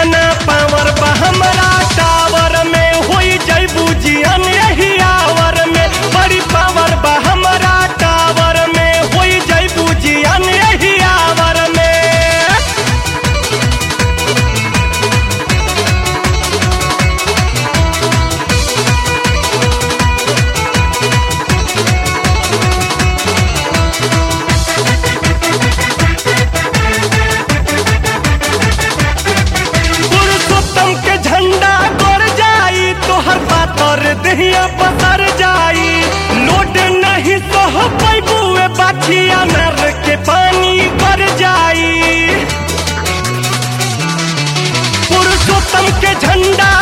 केतना पावर बा हमरा टावर में होई जइबू जियन यही आवर में बड़ी पावर बा हमरा टावर में होई जइबू जियन यही आवर में पुरुषोत्तम के झंडा गड़ जाई तोहर पातर दहिया पसर जाई लोड नहीं सह पैबुए बाछिया नर के पानी कर जाई पुरुषोत्तम के झंडा